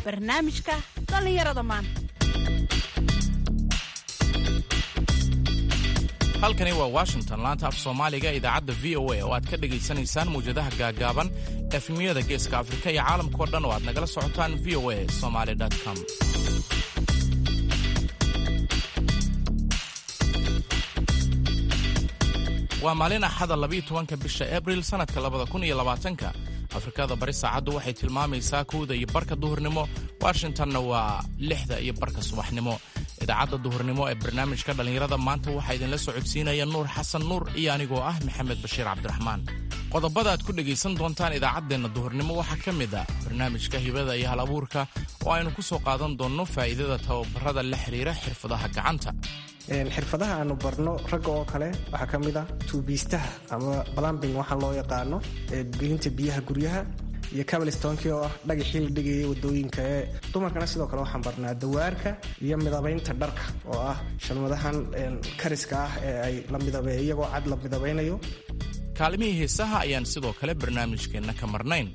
barnaamijka dhallinyarada maanta halkani waa washington laanta af soomaaliga idaacadda v o a oo aad ka dhegaysanaysaan mawjadaha gaagaaban efmiyada geeska afrika iyo caalamkao dhan oo aad nagala socotaan v o a somaly com waa maalin axada labiiyo tobanka bisha abril sannadka labada kun iyo labaatanka afrikada bari saacaddu waxay tilmaamaysaa kowda iyo barka duhurnimo washingtonna waa lixda iyo barka subaxnimo idaacadda duhurnimo ee barnaamijka dhallinyarada maanta waxaa idinla socodsiinaya nuur xasan nuur iyo anigoo ah maxamed bashiir cabdiraxmaan qodobada aad ku dhegaysan doontaan idaacaddeenna duhurnimo waxaa ka mid ah barnaamijka hibada iyo hal abuurka oo aynu ku soo qaadan doonno faa'iidada tababarada la xidhiira xirfadaha gacanta xirfadaha aanu barno ragga oo kale waxaa ka mid ah tuubiistaha ama balambing waxaa loo yaqaano gelinta biyaha guryaha iyo cabalistonki oo ah dhagaxii la dhigayay wadooyinka ee dumarkana sidoo kale waxaan barnaa dawaarka iyo midabaynta dharka oo ah shalmadahan kariska ah ee ay la midab iyagoo cad la midabaynayo kaalimihii heesaha ayaan sidoo kale barnaamijkeenna ka marnayn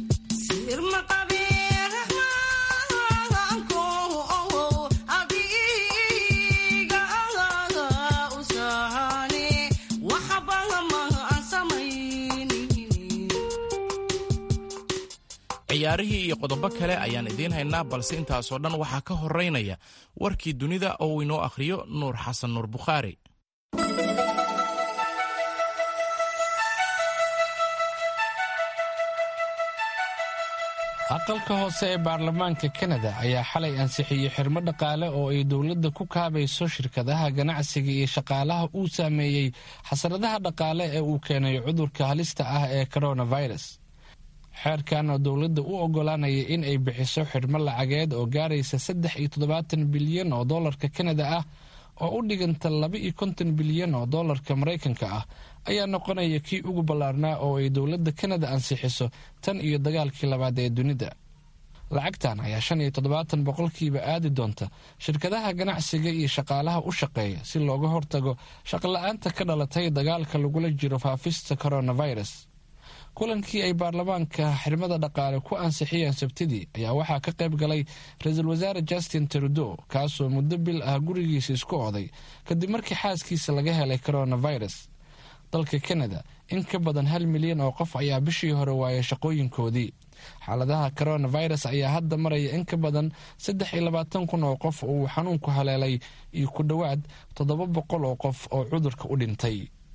ciyaarihii iyo qodobo kale ayaan idiin haynaa balse intaasoo dhan waxaa ka horeynaya warkii dunida oo uu inoo akhriyo nuur xasan nuur bukhaari aqalka hoose ee baarlamaanka kanada ayaa xalay ansixiyey xirmo dhaqaale oo ay dowladda ku kaabayso shirkadaha ganacsiga iyo shaqaalaha uu saameeyey xasaradaha dhaqaale ee uu keenay cudurka halista ah ee coronavirus xeerkan oo dowladda u oggolaanaya in ay bixiso xidhmo lacageed oo gaaraysa saddex iyo toddobaatan bilyan oo dollarka kanada ah oo u dhiganta laba iyo konton bilyan oo dollarka maraykanka ah ayaa noqonaya kii ugu ballaarnaa oo ay dowladda kanada ansixiso tan iyo dagaalkii labaad ee dunida lacagtan ayaa shan iyo toddobaatan boqolkiiba aadi doonta shirkadaha ganacsiga iyo shaqaalaha u shaqeeya si looga hortago shaqla-aanta ka dhalatay dagaalka lagula jiro faafista coronavirus kulankii ay baarlamaanka xirmada dhaqaale ku ansixiyeen sabtidii ayaa waxaa ka qayb galay ra-iisul wasaare justin trudeau kaasoo muddo bil ah gurigiisa isku oday kadib markii xaaskiisa laga helay coronavirus dalka kanada in ka badan hal milyan oo qof ayaa bishii hore waayay shaqooyinkoodii xaaladaha coronavirus ayaa hadda maraya in ka badan saddex iyo labaatan kun oo qof uu xanuunku haleelay iyo ku dhowaad toddoba boqol oo qof oo cudurka u dhintay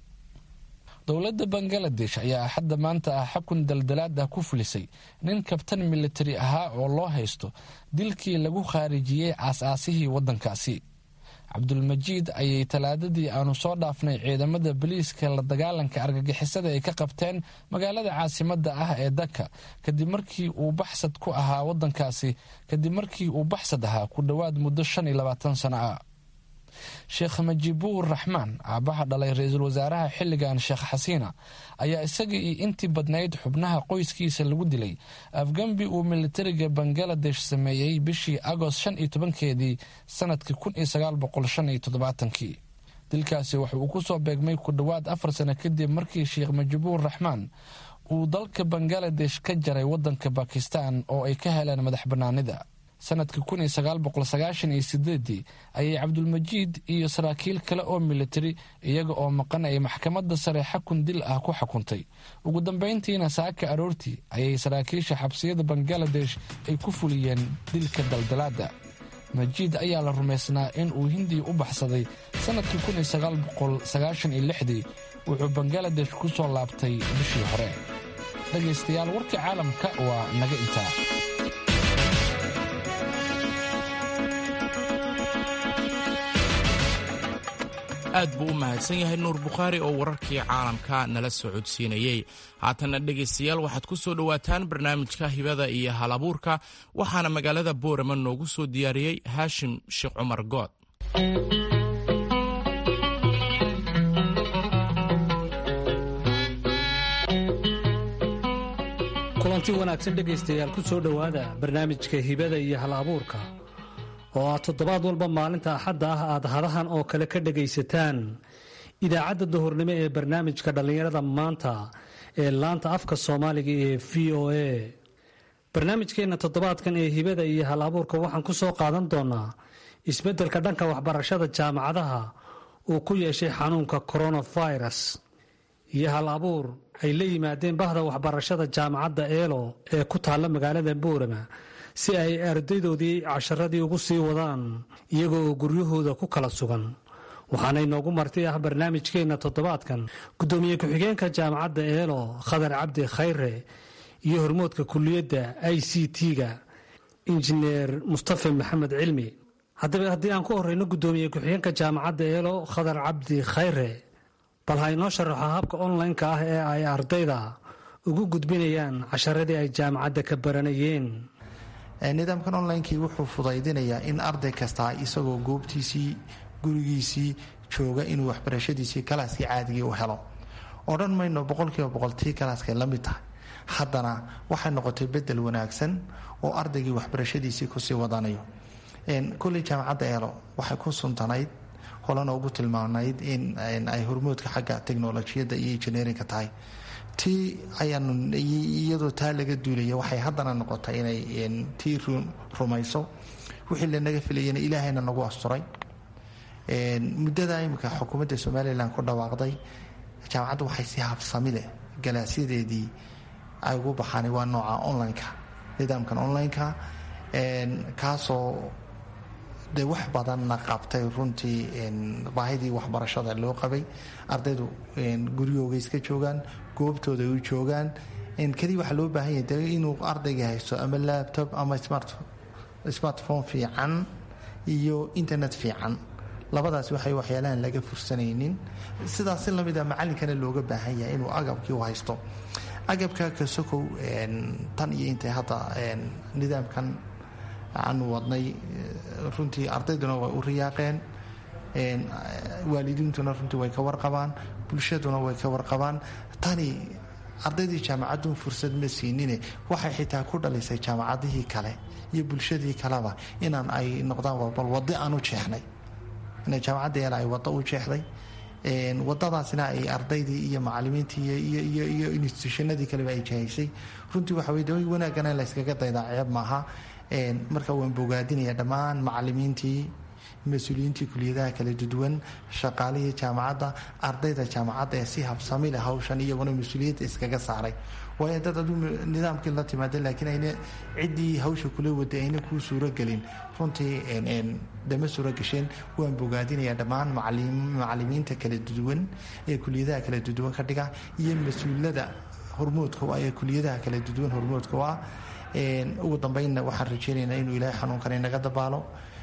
dowladda bangaladesh ayaa axadda maanta ah xukun daldalaad ah ku fulisay nin kabtan militari ahaa oo loo haysto dilkii lagu khaarijiyey aas-aasihii waddankaasi cabdulmajiid ayay talaadadii aanu soo dhaafnay ciidamada boliiska la dagaalanka argagixisada ay ka qabteen magaalada caasimadda ah ee daka kadib markii uu baxsad ku ahaa waddankaasi kadib markii uu baxsad ahaa ku dhowaad muddo shan iyo labaatan sano ah sheekh majibuur raxmaan aabbaha dhalay ra-iisul wasaaraha xilligan sheekh xasiina ayaa isaga iyo intii badnayd xubnaha qoyskiisa lagu dilay afgambi uu militariga bangaladesh sameeyey bishii agost shan iyo tobankeedii sanadkii kun iyo sagaal boqol shan iyo toddobaatankii dilkaasi waxa uu ku soo beegmay ku dhowaad afar sano kadib markii sheekh majibuur raxmaan uu dalka bangaladesh ka jaray waddanka bakistan oo ay ka heleen madax bannaanida sanadkii kun iyo sagaal boqol sagaashan iyo sideedii ayay cabdulmajiid iyo saraakiil kale oo militari iyaga oo maqan ay maxkamadda sare xakun dil ah ku xukuntay ugu dambayntiina saaka aroortii ayay saraakiisha xabsiyada bangaladesh ay ku fuliyeen dilka daldalaada majiid ayaa la rumaysnaa in uu hindiya u baxsaday sanadkii kun iyo sagaal boqol sagaashan iyo lixdii wuxuu bangaladesh ku soo laabtay bishii hore dhegaystayaal warkii caalamka waa naga intaa aad buu u mahadsan yahay nuur bukhaari oo wararkii caalamka nala soo codsiinayey haatanna dhegaystayaal waxaad ku soo dhowaataan barnaamijka hibada iyo hal abuurka waxaana magaalada boorama noogu soo diyaariyey haashim sheekh cumar good kulanti wanaagsan dhegaystayaal ku soo dhowaada barnaamijka hibada iyo hal abuurka oo aad toddobaad walba maalinta axadda ah aad hadahan oo kale ka dhagaysataan idaacadda duhurnimo ee barnaamijka dhallinyarada maanta ee laanta afka soomaaliga ee v o a barnaamijkeenna toddobaadkan ee hibada iyo hal abuurka waxaan ku soo qaadan doonaa isbeddelka dhanka waxbarashada jaamacadaha uu ku yeeshay xanuunka coronavirus iyo hal abuur ay la yimaadeen bahda waxbarashada jaamacadda eelo ee ku taalla magaalada boorama si ay ardaydoodii casharadii ugu sii wadaan iyaga oo guryahooda ku kala sugan waxaana inoogu marti ah barnaamijkeenna toddobaadkan guddoomiye ku-xigeenka jaamacadda eelo khadar cabdi khayre iyo hormoodka kuliyadda i c t-ga injineer mustafa maxamed cilmi haddaba haddii aan ku horeyno guddoomiye ku-xigeenka jaamacadda eelo khadar cabdi khayre bal ha inoo sharaxo habka online-ka ah ee ay ardayda ugu gudbinayaan casharadii ay jaamacadda ka baranayeen nidaamkan onlinekii wuxuu fudaydinayaa in arday kastaa isagoo goobtiisii gurigiisii jooga inuu waxbarashadiisii kalaaskii caadigii u helo odhan mayno boqolkiiba boqol tii kalaaskay la mid tahay haddana waxay noqotay bedel wanaagsan oo ardaygii waxbarashadiisii kusii wadanayo kulley jaamacadda eelo waxay ku suntanayd holana ugu tilmaanayd in ay hormoodka xagga teknolojiyadda iyo injineerinka tahay tii ayaanu iyadoo taa laga duulaya waxay haddana noqotay inay tii rumayso wixii lanaga filayana ilaahayna nagu asturay muddada imika xukuumadda somalilan ku dhawaaqday jaamacadda waxay si habsami leh galaasyadeedii ay ugu baxaan waa nooca online-ka nidaamkan online-ka kaasoo de wax badanna qabtay runtii baahidii waxbarashada loo qabay ardaydu guryahooga iska joogaan goobtooda u joogaan keliya waxaa loo baahan yahay de inuu ardayga haysto ama laptop ama smartphone fiican iyo internet fiican labadaas waxay waxyaalahan laga fursanaynin sidaas si lamida macalinkana looga baahan yahay inuu agabkii u haysto agabka kasokow tan iyo intay hadda nidaamkan aanu wadnay runtii ardayduna way u riyaaqeen waalidiintuna runtii way ka warqabaan bulshaduna way ka warqabaan tani ardaydii jaamacadun fursad ma siinine waxay xitaa ku dhalisay jaamacadihii kale iyo bulshadii kaleba inaan ay noqdaan bal wado aan u jeexnay ina jaamacadda eel ay wado u jeexday wadadaasina ay ardaydii iyo macalimiintii iyo institutionadii kaleba ay jahaysay runtii waxa wey wanaagana in layskaga daydaa ceeb maaha marka waan bogaadinaya dhammaan macalimiintii mas-uuliyiintii kuliyadaha kala duwan shaqaalihii jaamacadda ardayda jaamacadda ee si habsami leh hawshan iyaguna mas-uuliyadda iskaga saaray waayo dad aduu nidaamkii la timaada laakiin ayna ciddii hawsha kula waday ayna kuu suuragelin runtii dama suura gasheen waan bogaadinayaa dhammaan macalimiinta kala duwan ee kuliyadaha kala duwan ka dhiga iyo mas-uulada hormoodka u ah ee kuliyadaha kala duwan hormoodka u ah ugu dambeynna waxaan rajeynaynaa inuu ilaahay xanuunkan inaga dabaalo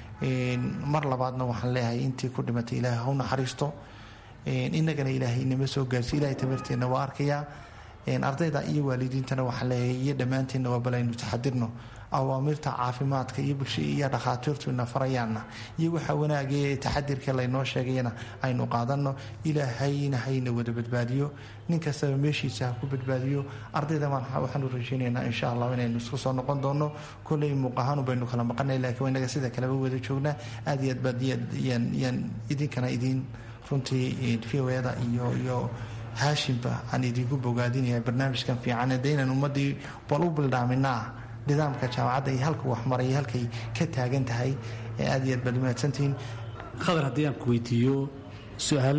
mar labaadna waxaan leeyahay intii ku dhimatay ilaahay hau naxariisto inagana ilaahay inama soo gaarsi ilahay tabarteenna waa arkayaa ardayda iyo waalidiintana waxaan leeyahay iyo dhammaanteenna waa bal aynu taxadirno awaamirta caafimaadka iyo bulsha iyo dhakhaatiirtu ina farayaanna iyo waxa wanaagay ee taxadirka laynoo sheegayana aynu qaadanno ilaahayna hayna wada badbaadiyo nin kastaba meeshiisa ha ku badbaadiyo ardayda waxaanu rajeynaynaa insha allah inaynu isku soo noqon doono koley muuqahaanu baynu kala maqanay laakiin inaga sida kaleba wada joognaa aad iyo aad baad yaan idinkana idiin runtii vowada iyo iyo haashimba aan idinku bogaadinaya barnaamijkan fiican de inaan ummadii bal u bildhaaminaa nidaamka jaamacadda iyo halka waxmaray halkay ka taagan tahay aad iyo aad baad mahadsantihiin khadar haddii aan ku weydiiyo su-aal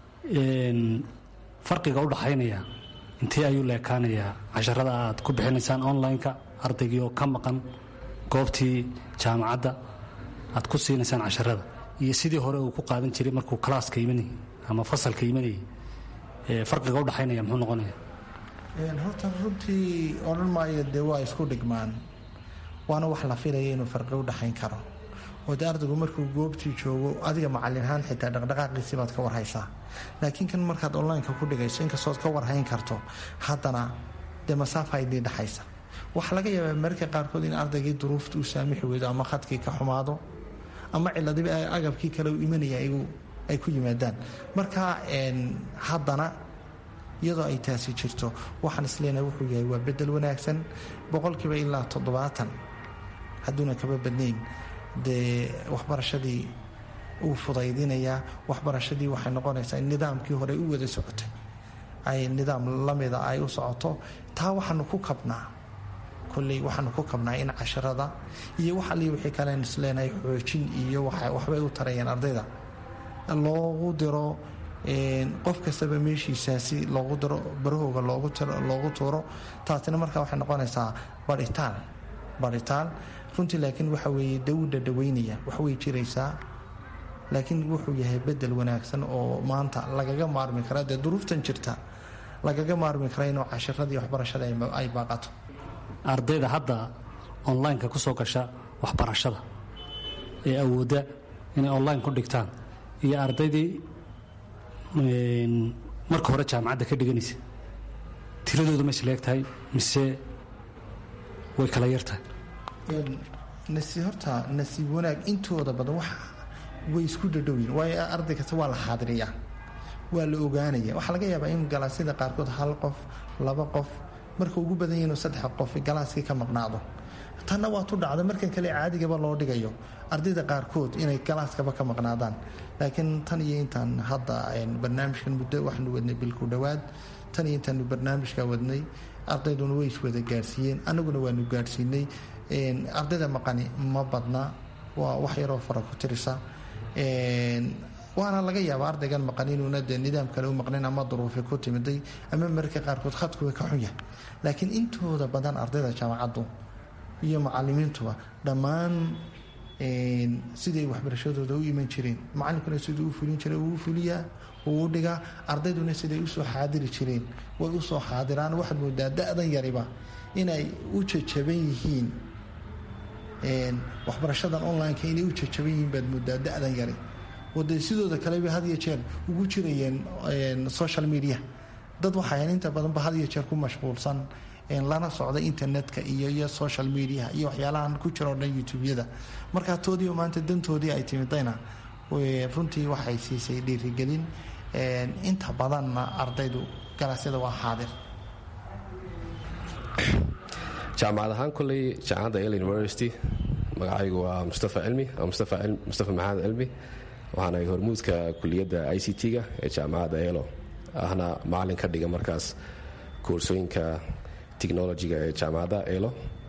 farqiga u dhaxaynaya intee ayuu leekaanayaa casharada aad ku bixinaysaan online-ka ardaygii oo ka maqan goobtii jaamacadda aad ku siinaysaan casharada iyo sidii hore uu ku qaadan jiray markuu kalaaska imanayay ama fasalka imanayay farqiga udhaxaynaya muxuu noqonaya horta runtii odhan maayo dee waa isku dhigmaan waana wax la filaya inuu farqi udhaxayn karo oo dee ardaygu markuu goobtii joogo adiga macalin ahaan xitaa dhaqdhaqaaqiisii baad ka warhaysaa laakiin kan markaad onlineka ku dhigayso inkastood ka warhayn karto haddana dee masaafa idii dhexaysa waxaa laga yaabaa mararka qaarkood in ardaygii duruufta u saamixi weydo ama khadkii ka xumaado ama ciladiba agabkii kale u imanaya ay ku yimaadaan marka haddana iyadoo ay taasi jirto waxaan isleenahay wuxuu yahay waa bedel wanaagsan boqolkiiba ilaa toddobaatan hadduuna kaba badnayn dee waxbarashadii uu fudaydinayaa waxbarashadii waxay noqonaysaa in nidaamkii hore u wada socotay ay nidaam lamida ay u socoto taa waxaanu ku kabnaa kolley waxaanu ku kabnaa in casharada iyo wax alii wixii kalen isleenahay xoojin iyo waxbay u tarayeen ardayda loogu diro qof kastaba meeshiisaasi loogu diro barahooga loogu tuuro taasina markaa waxay noqonaysaa baritaan baritaan runtii laakiin waxa weeye dawda dhaweynaya waxway jiraysaa laakiin wuxuu yahay bedel wanaagsan oo maanta lagaga maarmi kara dee duruuftan jirta lagaga maarmi kara inuu cashiradii waxbarashada ay baaqato ardayda hadda online-ka ku soo gasha waxbarashada ee awoodda inay online ku dhigtaan iyo ardaydii marka hore jaamacadda ka dhiganaysa tiradooda ma isleeg tahay mise way kala yartahay nasi horta nasiib wanaag intooda badan wax way isku dhadhowyin waayo arday kasta waa la xaadiriyaa waa la ogaanaya waxaa laga yaabaa in galaasyada qaarkood hal qof laba qof marka ugu badan yahin saddex qof galaaskii ka maqnaado tanna waa tu dhacda markan kale caadigaba loo dhigayo ardayda qaarkood inay galaaskaba ka maqnaadaan laakiin tan iyo intaan hadda barnaamijkan muddo waxaanu wadnay bilku dhowaad tan iyo intaanu barnaamijka wadnay ardayduna way iswada gaadhsiiyeen annaguna waanu gaadhsiinay ardayda maqani ma badna waa wax yaroo fara ku tirisa waana laga yaaba ardaygan maqan inuuna dee nidaam kale u maqnayn ama duruufi ku timiday ama mararka qaarkood khadkuwa ka xun yahay laakiin intooda badan ardayda jaamacaddu iyo macalimiintuba dhammaan siday waxbarashadooda u iman jireen macalinkuna siduu u fulin jiray uu fuliyaa uu u dhigaa ardayduna siday usoo xaadiri jireen way usoo xaadiraan waxaad moodaa da-dan yariba inay u jajaban yihiin waxbarashadan online-ka inay u jajaban yihiin baad moodaa da-dan yari wade sidooda kaleba had iyo jeer ugu jirayeen social media dad waxay inta badanba had iyo jeer ku mashquulsan lana socda internetka iyo iyo social media iyo waxyaalahan ku jira o dhan youtube-yada markaa toodii maanta dantoodii ay timidayna runtii waxay siisay dhiirigelin inta badanna ardaydu galaasyada waa xaadir jaamacad ahaan koley jaamacadda el university magacaygu waa mustafa cilmi mustafa maxamed cilmi waxaana hormuudka kuliyadda i c t-ga ee jaamacadda elo ahna macalin ka dhiga markaas koorsooyinka technologiga ee jaamacadda elo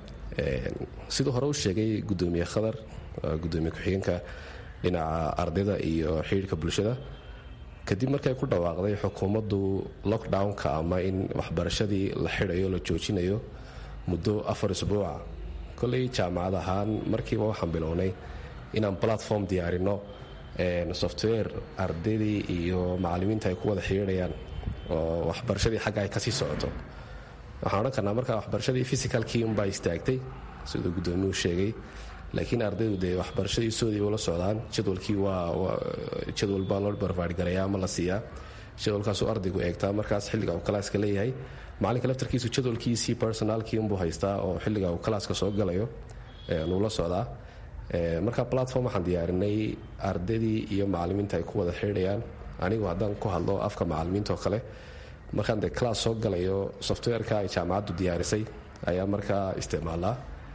siduu hore u sheegay gudoomiye khadar gudoomiye ku-xigeenka dhinaca ardayda iyo xidhiirka bulshada kadib markay ku dhawaaqday xukuumaddu lockdownka ama in waxbarashadii la xidhayo la joojinayo muddo afar isbuuca koley jaamacad ahaan markiiba waxaan bilownay inaan platform diyaarino software ardaydii iyo macalimiinta ay ku wada xidhiidhayaan oo waxbarashadii xagga ay kasii socoto waxaan odhan karnaa markaa waxbarashadii physicalkii unbaa istaagtay siduu gudoomiyuhu sheegay laakiin ardaydu dee waxbarashadii soodii ula socdaan jadwalkii waa jadwal baa loo barbaargarayaa ama la siiyaa jadwalkaasuu ardaygu eegtaa markaas xilliga uu kalaaska leeyahay macalinka laftarkiisu jadwalkiisii personaalkii unbuu haystaa oo xilliga uu kalaaska soo galayo nuu la socdaa marka platform waxaan diyaarinay ardaydii iyo macalimiinta ay ku wada xidhayaan anigu haddaan ku hadlo afka macalimiinta oo kale markaan dee class soo galayo softwareka ay jaamacaddu diyaarisay ayaa markaa isticmaalaa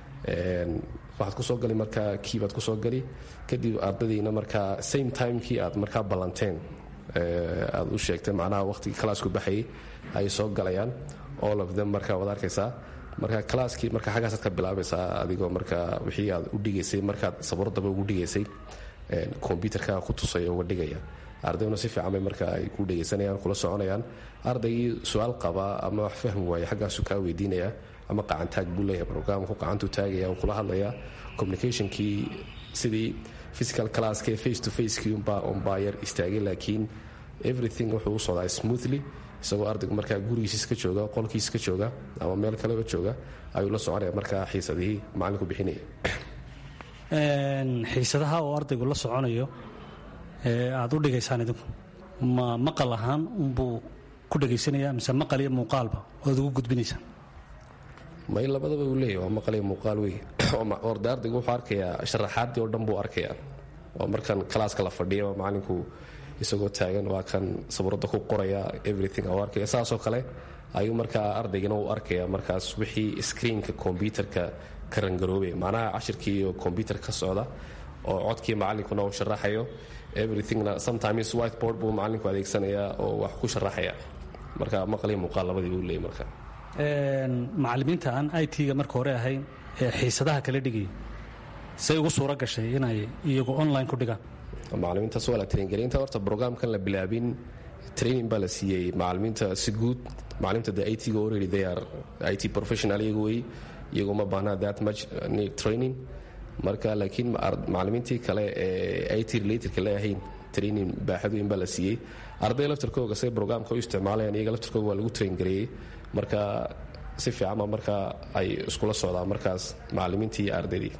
waxaad kusoo gali markaa kiibaad kusoo gali kadib ardadiina markaa same timekii aad markaa ballanteen aad u sheegtay macnaha waqtigii classku baxayay ay soo galayaan all of them markaa waad arkaysaa marka classkii marka xaggaasaad ka bilaabaysaa adigoo markaa wixii aad u dhigaysay markaad sabuuradaba ugu dhigaysay kombyutarka ku tusaya uga dhigaya ardayduna si fiican bay marka ay ku dhegaysanayaan kula soconayaan ardaygii su-aal qaba ama wax fahmi waaya xaggaasu kaa weydiinaya ama qacantaag buu leeyahay brograamku qacantuu taagaya uu kula hadlaya communicationkii sidii physical classkee face to facekii unbaa unbaa yar istaagay laakiin everything wuxuu u socdaa smoothly isagoo ardaygu markaa gurigiis ka jooga qolkiis ka jooga ama meel kaleba jooga ayuu la soconaya markaa xiisadihii macalinku bixinaya xiisadaha oo ardaygu la soconayo ee aad u dhigaysaan idinku ma maqal ahaan unbuu ku dhegaysanaya mise maqal iyo muuqaalba oad ugu gudbinaysaan may labadaba uu leeyahy waa maqal iyo muuqaal wey orde ardaygu wuxuu arkayaa sharaxaaddii oo dhan buu arkayaa oo markan kalaaska la fadhiyaba macalinku isagoo taagan waa kan sabuuradda ku qoraya everything u arkaya saasoo kale ayuu markaa ardaygana u arkaya markaas wixii screenka kombyutarka ka rangaroobay macnaha cashirkii iyo kombyutar ka socda oo codkii macalinkuna uu sharaxayo everythingna sometimes whiteboard buu macalinku adeegsanayaa oo wax ku sharaxaya marka maqaliyo muuqaal labadii buu leeyay marka macalimiinta aan i t-ga marka hore ahayn ee xiisadaha kala dhigaya say ugu suura gashay inay iyagu online ku dhigaan macalimiintaas waa la traingalinta horta brograamkan la bilaabin training baa la siiyey macalimiinta si guud macalimiinta de it-ga already they are it professional iyagu wey iyagu ma baahna that much need training marka laakiin macalimiintii kale ee it related-ka la ahayn training baaxad weyn baa la siiyey arday laftarkooga say brograamka u isticmaalayaan iyaga laftarkooga waa lagu train gareeyey marka si fiicanba marka ay iskula socdaan markaas macalimiintii iyo ardaydii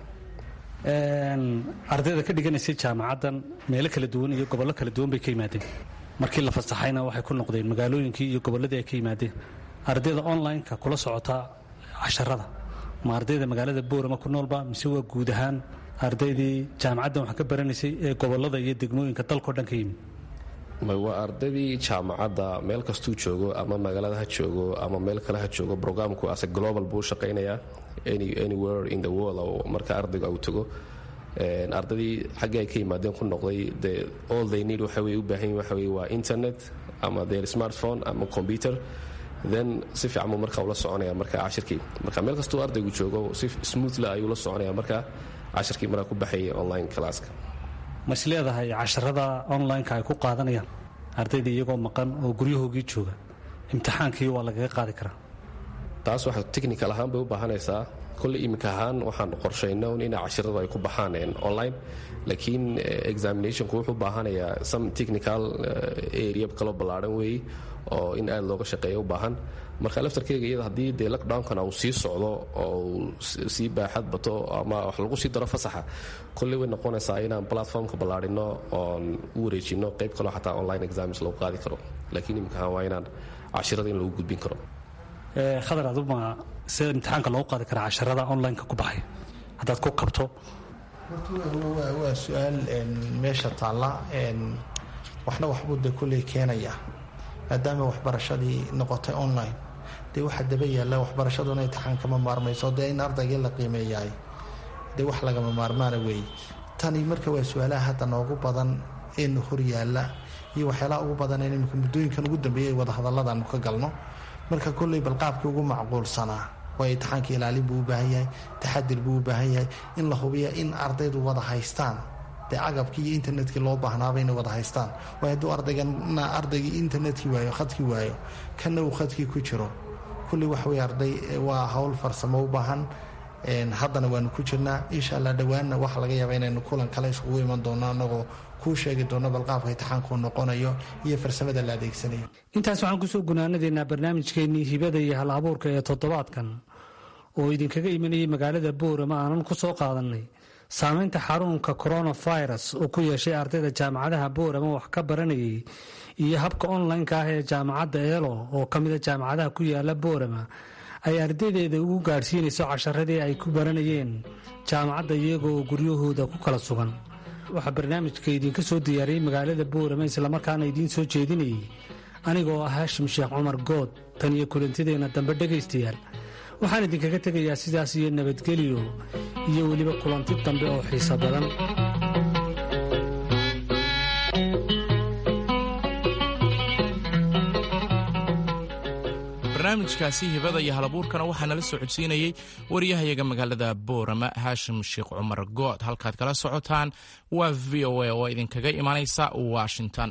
ardayda ka dhiganaysay jaamacaddan meelo kala duwan iyo gobollo kala duwan bay ka yimaadeen markii la fasaxayna waxay ku noqdeen magaalooyinkii iyo gobolladii ay ka yimaadeen ardayda online-ka kula socotaa casharada ma ardayda magaalada boorama ku noolba mise waa guud ahaan ardaydii jaamacaddan wax ka baranaysay ee gobollada iyo degmooyinka dalkao dhan ka yimid waa ardaydii jaamacadda meel kastuu joogo ama magaalada ha joogo ama meel kale ha joogo brograamku ase global buu shaqaynayaa anywhere in the world oo marka ardaygu au tago ardaydii xaggii ay ka yimaadeen ku noqday de all they need waxa wey u baahan yihin waxa wey waa internet ama their smartphone ama computer then si fiican buu marka ula soconaya marka cashirkii marka meel kastuu ardaygu joogo si smoothly ayuu la soconaya marka cashirkii markaa ku baxayay online classka ma is leedahay casharada online-ka ay ku qaadanayaan ardayda iyagoo maqan oo guryahoogii jooga imtixaankii waa lagaga qaadi karaa taas waxa technical ahaan bay u baahanaysaa kolley iminka ahaan waxaan qorshayna un ina cashiradu ay ku baxaan online laakiin examinationku wuxuu baahanayaa some technical area kaloo ballaadhan weeye oo in aad looga shaqeeya u baahan marka laftarkeyga iyada haddii dee lockdownkana uu sii socdo oo uu sii baaxad bato ama wax lagu sii daro fasaxa kolley way noqonaysaa inaan platformka ballaadhino oon u wareejino qayb kaloo xataa online exams lagu qaadi karo laakiin iminka ahaan waa inaan cashirada in lagu gudbin karo khadar aduma sida imtixaanka loogu qaadi karaa casharada online-ka ku baxay haddaad ku kabto waa su-aal meesha taalla waxna waxbuu de kulley keenaya maadaama waxbarashadii noqotay online dee waxaa daba yaalla waxbarashaduna imtixaankama maarmayso dee in ardaygii la qiimeeyaay dee wax lagama maarmaana weeye tani marka waa su-aalaha hadda noogu badan ee hor yaalla iyo waxyaalaha ugu badan in imika muddooyinkan ugu dambeeyay wadahadalladaanu ka galno marka kolley balqaabkii ugu macquulsanaa waa imtixaanka ilaalin buu u baahan yahay taxadir buu u baahan yahay in la hubiya in ardaydu wada haystaan dee agabkii iyo internetkii loo baahnaaba inay wada haystaan waay hadduu ardaygana ardaygii internetkii waayo khadkii waayo kana uu khadkii ku jiro kulley wax wey arday waa howl farsamo u baahan haddana waanu ku jirnaa insha allah dhowaanna waxa laga yaaba inaynu kulan kale iskugu iman doono anagoo kuu sheegi doono balqaabka imtixaankuu noqonayo iyo farsamada la adeegsanayo intaas waxaan kusoo gunaanadeynaa barnaamijkeennii hibada iyo hal abuurka ee toddobaadkan oo idinkaga imanayay magaalada boorama aanan ku soo qaadannay saamaynta xanuunka coronavirus oo ku yeeshay ardayda jaamacadaha boorama wax ka baranayay iyo habka online-ka ah ee jaamacadda eelo oo ka mida jaamacadaha ku yaala boorama ay ardaydeeda ugu gaadhsiinayso casharadii ay ku baranayeen jaamacadda iyagoo guryahooda ku kala sugan waxaa barnaamijka idinka soo diyaariyey magaalada boorama islamarkaana idiin soo jeedinayay anigoo ah haashim sheekh cumar good tan iyo kulantideenna dambe dhegaystayaal waxaan idinkaga tegayaa sidaas iyo nabadgelyo iyo weliba kulanti dambe oo xiiso badan barnaamijkaasi hibada iyo halabuurkana waxaa nala soo codsiinayey waryahayaga magaalada boorama haashim sheekh cumar good halkaad kala socotaan waa v o a oo idinkaga imanaysa washington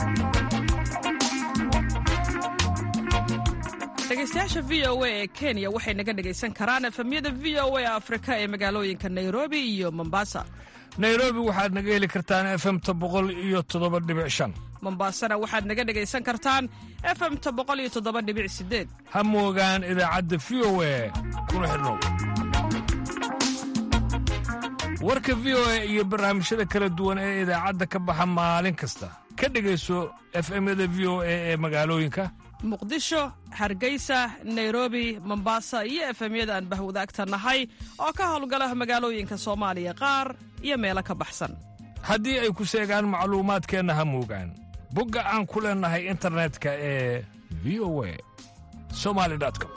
dhegeystayaasha v o a ee kenya waxay naga dhegaysan karaan efemyada v o a afrika ee magaalooyinka nairobi iyo mombasa nairobi waxaad naga heli kartaan efemta boqol iyo toddoba dhibic shan mombasana waxaad naga dhegaysan kartaan efemta boqol iyo toddoba dhibic sideed ha moogaan idaacadda v o a kuna xidhnow warka v o a iyo barnaamijyada kala duwan ee idaacadda ka baxa maalin kasta ka dhegayso efemyada v o a ee magaalooyinka muqdisho hargeysa nairobi mombasa iyo efemyada aan bahwadaagta nahay oo ka howlgala magaalooyinka soomaaliya qaar iyo meelo ka baxsan haddii ay ku seegaan macluumaadkeenna ha moogaan bogga aan ku leennahay internetka ee v o a somali com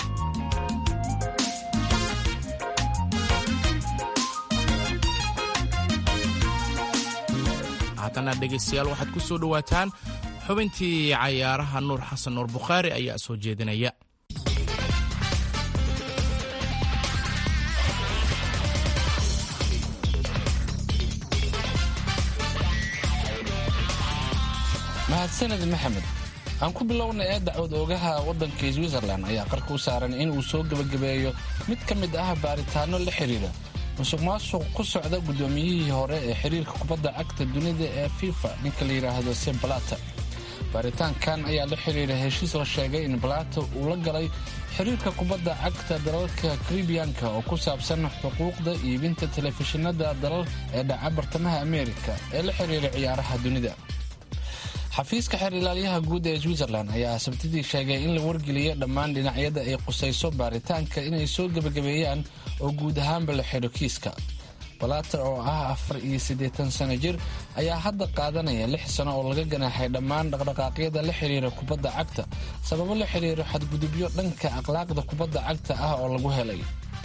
haddana dhegaystayaal waxaad ku soo dhowaataan xubintii cayaaraha nuur xasan nuur bukhaari ayaa soo jeedinaya mahadsaned maxamed aan ku bilowna ee dacwad oogaha waddanka switzerlan ayaa qarka u saaran in uu soo gebagabeeyo mid ka mid ah baaritaano la xidhiira musuq maasuq ku socda guddoomiyihii hore ee xiriirka kubadda cagta dunida ee fifa ninka la yidhaahdo se balata baaritaankan ayaa la xidhiira heshiis la sheegay in balata uu la galay xiriirka kubadda cagta dalalka karibiyanka oo ku saabsan xuquuqda iibinta telefishinada dalal ee dhaca bartamaha ameerika ee la xidhiira ciyaaraha dunida xafiiska xeer ilaalyaha guud ee switzerlan ayaa sabtidii sheegay in la wargeliyay dhammaan dhinacyada ay qusayso baaritaanka inay soo gebagabeeyaan oo guud ahaanba la xidho kiiska balater oo ah afar iyo siddeetan sano jir ayaa hadda qaadanaya lix sano oo laga ganaaxay dhammaan dhaqdhaqaaqyada la xidhiira kubadda cagta sababo la xidhiiro xadgudubyo dhanka akhlaaqda kubadda cagta ah oo lagu helay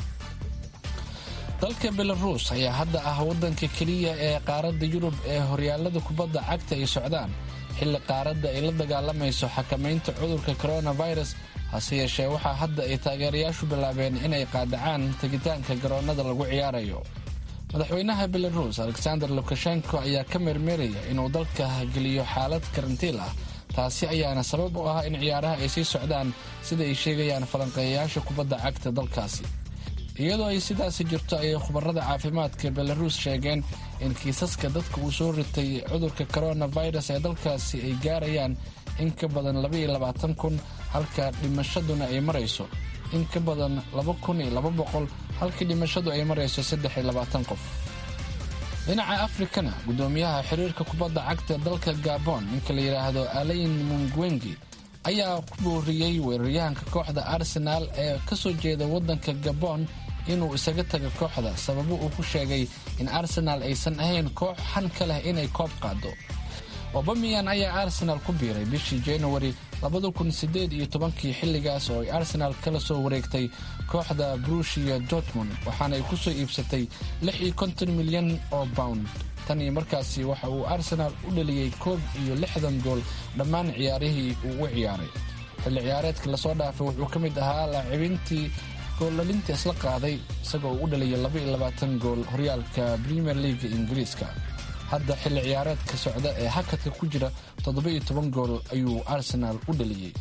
dalka belaruus ayaa hadda ah waddanka keliya ee qaaradda yurub ee horyaalada kubadda cagta ay socdaan xilli qaaradda ay la dagaalamayso xakamaynta cudurka coronavirus hase yeeshee waxaa hadda ay taageerayaashu bilaabeen inay qaadacaan tegitaanka garoonnada lagu ciyaarayo madaxweynaha belaruus alexander lukashenko ayaa ka meermeeraya inuu dalka geliyo xaalad karantiil ah taasi ayaana sabab u ah in ciyaaraha ay sii socdaan sida ay sheegayaan falanqeeyayaasha kubadda cagta dalkaasi iyadoo ay sidaasi jirto ayay khubarada caafimaadka belaruus sheegeen in kiisaska dadka uu soo ritay cudurka coronavirus ee dalkaasi ay gaarayaan in ka badan labaiyo kun halka dhimashaduna ay marayso in ka badan laba kun iyo laba boqol halkii dhimashadu ay marayso saddex iyo labaatan qof dhinaca afrikana guddoomiyaha xiriirka kubadda cagta dalka gabon ninka la yidhaahdo alain mungwengi ayaa ku booriyey weeraryahanka kooxda arsenaal ee ka soo jeeda waddanka gabon inuu isaga taga kooxda sababo uu ku sheegay in arsenaal aysan ahayn koox xan ka leh inay koob qaado obamiyan ayaa arsenaal ku biiray bishii januari iyo tobankii xilligaas oo ay arsenaal kala soo wareegtay kooxda brushia dortmund waxaana ay ku soo iibsatay milyan oo pound tan iyo markaasi waxa uu arsenaal u dhaliyey koob iyo lixdan gool dhammaan ciyaarihii uu u ciyaaray xilli ciyaareedka lasoo dhaafay wuxuu ka mid ahaa laacibintii goollalinta isla qaaday isagoo uu u dhaliyay gool horyaalka premier leaga ingiriiska hadda xilli ciyaareedka socda ee hakadka ku jira gool ayuu arsenaal u dhaliyey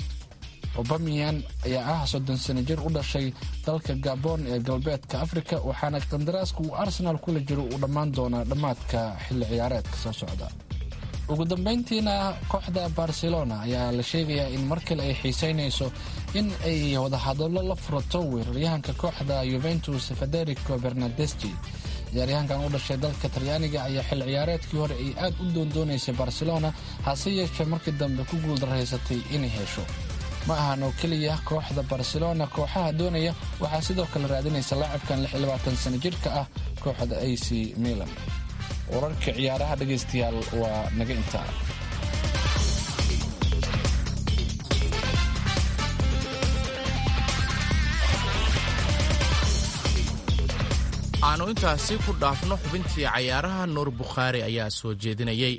obamiyan ayaa ah soddon sano jir u dhashay dalka gabon ee galbeedka afrika waxaana qandaraaska uu arsenaal kula jiro uu dhammaan doonaa dhammaadka xilli ciyaareedka soo socda ugu dambayntiina kooxda barcelona ayaa la sheegayaa in mar kale ay xiiseynayso in ay wadahadallo la furato weeraryahanka kooxda yuventus federico bernadeschi ciyaaryahankan u dhashay dalka talyaaniga ayaa xilli ciyaareedkii hore ay aad u doondoonaysay barcelona hase yeeshee markii dambe ku guuldarraysatay inay hesho ma ahan oo keliya kooxda barcelona kooxaha doonaya waxaa sidoo kale raadinaysa laacibkan sano jirka ah kooxda a c milan wararka ciyaaraha dhegaystayaal waa naga intaa aanu intaasi ku dhaafno xubintii cayaaraha nuur bukhaari ayaa soo jeedinayay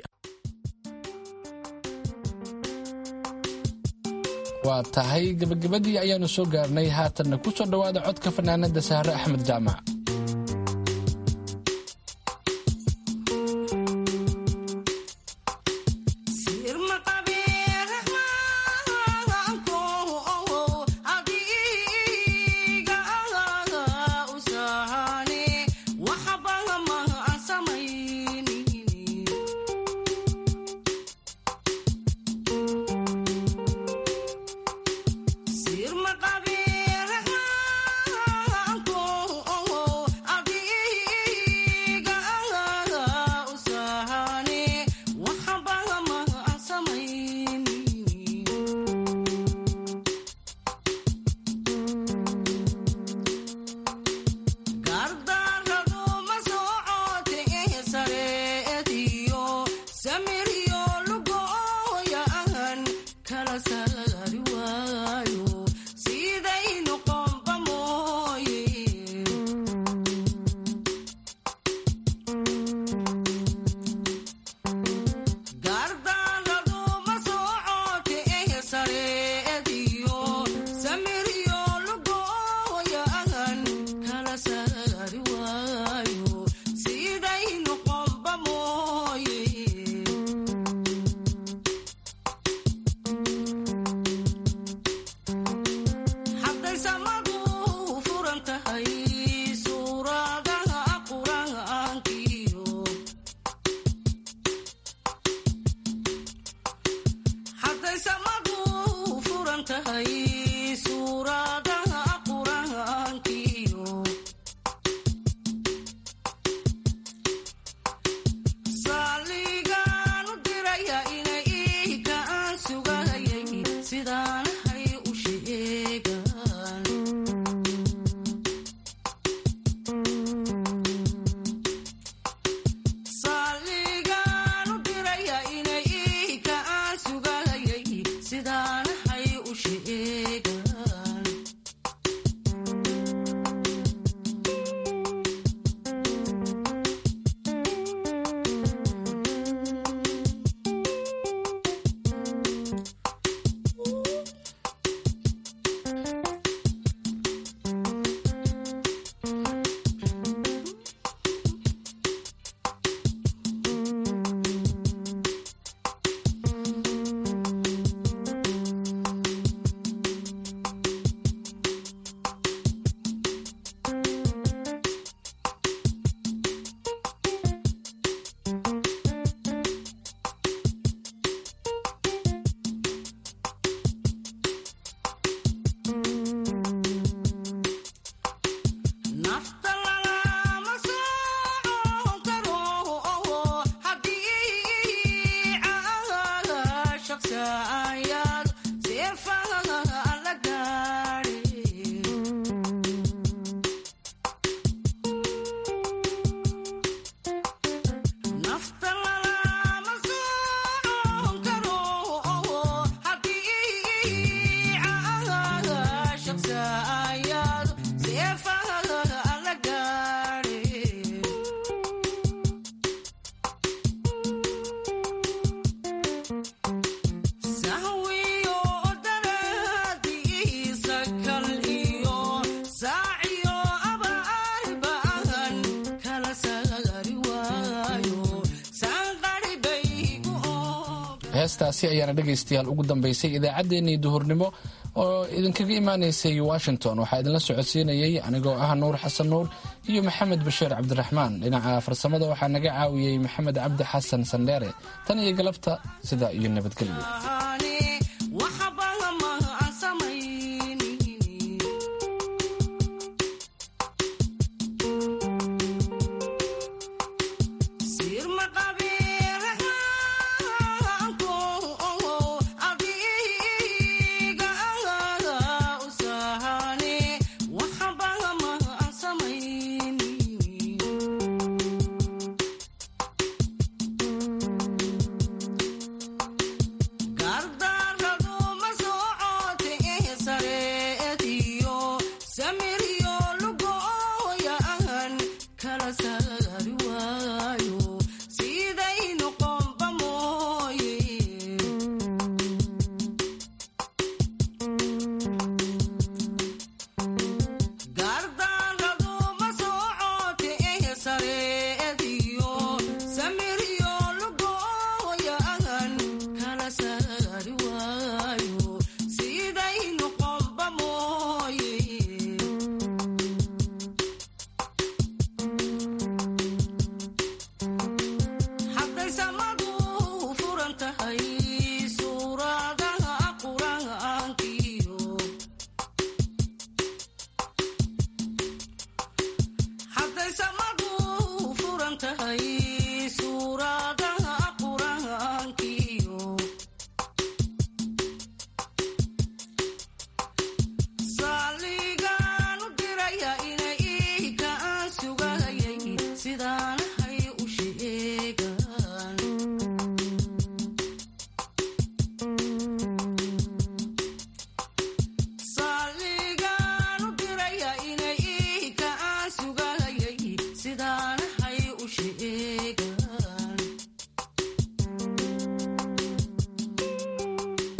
waa tahay gebagabadii ayaanu soo gaarnay haatanna ku soo dhowaada codka fanaanada sahre axmed jaamac heestaasi ayaana dhegaystayaal ugu dambaysay idaacaddeenii duhurnimo oo idinkaga imaanaysay washington waxaa idinla socodsiinayay anigoo ah nuur xasan nuur iyo maxamed bashiir cabdiraxmaan dhinaca farsamada waxaa naga caawiyey maxamed cabdi xasan sandheere tan iyo galabta sidaa iyo nabadgelyo